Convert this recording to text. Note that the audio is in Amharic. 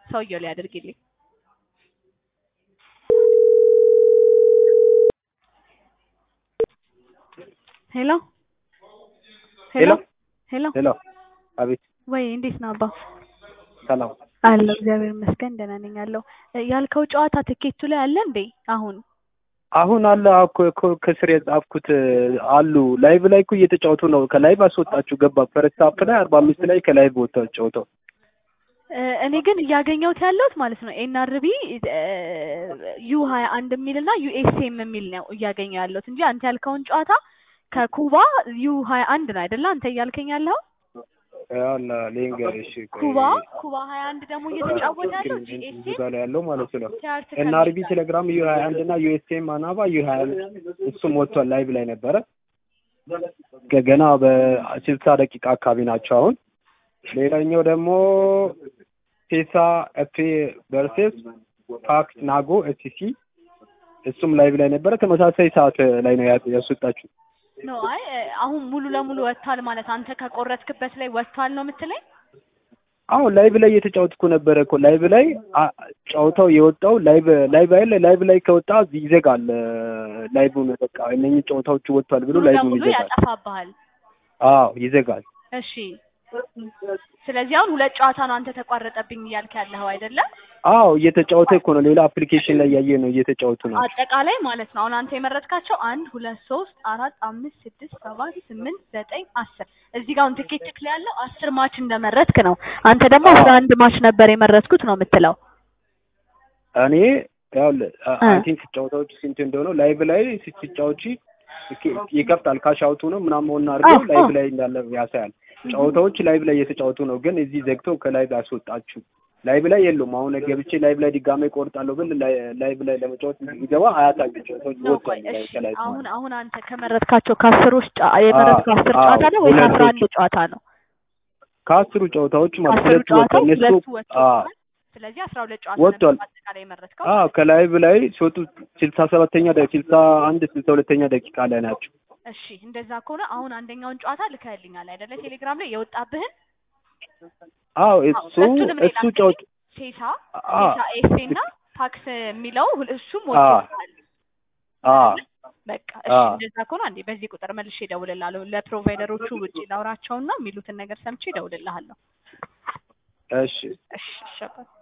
ሰውየው ላይ አድርጊልኝ። ሄሎ ሄሎ ሄሎ ሄሎ፣ አቤት። ወይ እንዴት ነው አባ? ሰላም። አለሁ እግዚአብሔር ይመስገን ደህና ነኝ አለሁ። እ ያልከው ጨዋታ ትኬቱ ላይ አለ እንዴ አሁን? አሁን አለ እኮ እኮ ከስር የጻፍኩት አሉ። ላይቭ ላይ እኮ እየተጫወቱ ነው። ከላይቭ አስወጣችሁ ገባ። ፈርስት ሀፍ ላይ አርባ አምስት ላይ ከላይቭ ወጥተው ጫወተው እ እኔ ግን እያገኘሁት ያለሁት ማለት ነው ኤንአርቢ ዩ ሀያ አንድ የሚል እና ዩኤስኤም የሚል ነው እያገኘሁ ያለሁት እንጂ አንተ ያልከውን ጨዋታ ከኩባ ዩ ሀያ አንድ ነው አይደለ? አንተ እያልከኝ ያለው ያላ ሌንገርሽ ኩባ ኩባ ሀያ አንድ ደግሞ እየተጫወተ ያለው ጂኤስኤም ጋር ያለው ማለት ነው። ቲያርት ኤንአርቢ ቴሌግራም ዩ ሀያ አንድ እና ዩኤስኤም አናባ ዩ ሀያ አንድ እሱም ወጥቷል። ላይቭ ላይ ነበረ። ገ- ገና በስልሳ ደቂቃ አካባቢ ናቸው አሁን። ሌላኛው ደግሞ ፔሳ ኤፍ ቨርሴስ ፓክስ ናጎ ኤስሲ እሱም ላይቭ ላይ ነበረ። ተመሳሳይ ሰዓት ላይ ነው ያ- ያስወጣችሁ። ነው። አይ እ አሁን ሙሉ ለሙሉ ወጥቷል ማለት አንተ ከቆረጥክበት ላይ ወጥቷል ነው የምትለኝ? አሁን ላይቭ ላይ እየተጫወትኩ ነበረ እኮ ላይቭ ላይ አ- ጨዋታው የወጣው ላይቭ ላይቭ አይደለ ላይቭ ላይ ከወጣ ይዘጋል። ላይቭን በቃ እነኚህ ጨዋታዎቹ ወጥቷል ብሎ ሙሉ ላይቭን ለሙሉ ይዘጋል። ያጠፋብሃል። አዎ ይዘጋል። እሺ ስለዚህ አሁን ሁለት ጨዋታ ነው አንተ ተቋረጠብኝ እያልክ ያለኸው አይደለም? አዎ እየተጫወተ እኮ ነው። ሌላ አፕሊኬሽን ላይ ያየ ነው እየተጫወቱ ነው። አጠቃላይ ማለት ነው አሁን አንተ የመረጥካቸው አንድ ሁለት ሶስት አራት አምስት ስድስት ሰባት ስምንት ዘጠኝ አስር እዚህ ጋር አሁን ትኬት ጭክ ላይ ያለው አስር ማች እንደመረጥክ ነው። አንተ ደግሞ አስራ አንድ ማች ነበር የመረጥኩት ነው የምትለው። እኔ ያው እ። አይ ቲንክ ጨዋታዎቹ ስንት እንደሆነ ላይቭ ላይ ስትጫወቺ ይከፍታል። ካሽ አውቱ ነው ምናምን ሆነ አድርገው አዎ፣ ላይቭ አዎ። ላይ እንዳለ ያሳያል። ጨዋታዎች ላይቭ ላይ እየተጫወቱ ነው፣ ግን እዚህ ዘግተው ከላይቭ ያስወጣችሁ። ላይቭ ላይ የሉም። አሁን ገብቼ ላይቭ ላይ ድጋሜ ቆርጣለሁ ብል ላይ- ላይቭ ላይ ለመጫወት ይገባ አያሳዩ ጨዋታዎች ነው ቆይ ወጥቷል እሺ ከላይቭ አሁን ማለት አሁን አንተ ከመረጥካቸው ከአስሮች ጨ- የመረጥከው አስር አዎ፣ ጨዋታ ነው ወይስ ሁለቱ- አስራ አንድ ጨዋታ ነው? ከአስሩ ጨዋታዎች ማለት ከአስሩ ሁለቱ ወጥቷል። ጨዋታዎች እነሱ ሁለቱ አዎ ወጥተዋል። ስለዚህ አስራ ሁለት ጨዋታ ወጥቷል። ነበር በአጠቃላይ የመረጥከው። አዎ ከላይቭ ላይ ሲወጡ ስልሳ ሰባተኛ ስልሳ አንድ ስልሳ ሁለተኛ ደቂቃ ላይ ናቸው። እሺ እንደዛ ከሆነ አሁን አንደኛውን ጨዋታ ልከህልኛል አይደለ? ቴሌግራም ላይ የወጣብህን አዎ እሱ ሁለቱንም ሌላ እሱ ጨዋታ ሴሳ አዎ ሴሳ ኤፍ እና ፓክስ የሚለው ሁል- እሱም አዎ ወጥቷል። አዎ በቃ እሺ አዎ እንደዛ ከሆነ አንዴ በዚህ ቁጥር መልሼ እደውልልሃለሁ። ለፕሮቫይደሮቹ ውጪ ላውራቸውና የሚሉትን ነገር ሰምቼ እደውልልሃለሁ። እሺ እሺ እሺ አባት።